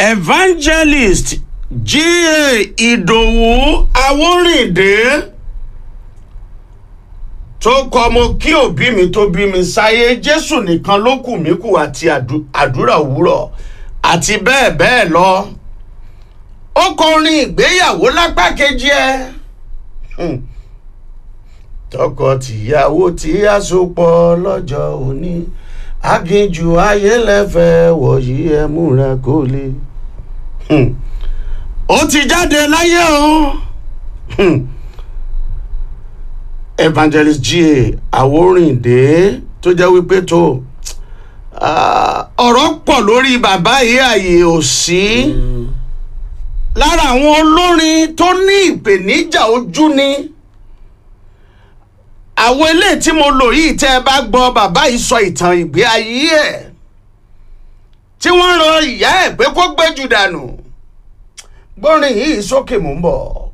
evangelist G.A. Ìdòwú Awórìndé tó kọ mo kí òbí mi tó bí mi sáyé Jésù nìkan ló kù mí kù àti àdú- àdúrà òwúrọ̀ àti bẹ́ẹ̀ bẹ́ẹ̀ lọ ó kọrin ìgbéyàwó lápá kejì ẹ Hmm. tọkọ-tìyàwó tí a so pọ̀ lọ́jọ́ òní aginjù ayélẹ́fẹ́ wọ̀nyí ẹ múra kó lè. Hmm. ó ti jáde láyé o Hmm. evangelist G.A. Awórìndé tó jẹ́ wípé tó ah, ọ̀rọ̀ pọ̀ lórí bàbá yìí àyè ò sí lára àwọn olórin tó ní ìpèníjà ojú ni àwọn eléyìí tí mo lò yìí tẹ́ ẹ bá gbọ́ bàbá yìí sọ ìtàn ìgbé ayé ẹ̀ tí wọ́n rán ìyá ẹ̀ pé kó gbé jù dànù gbórin yìí sókè mò ń bọ̀.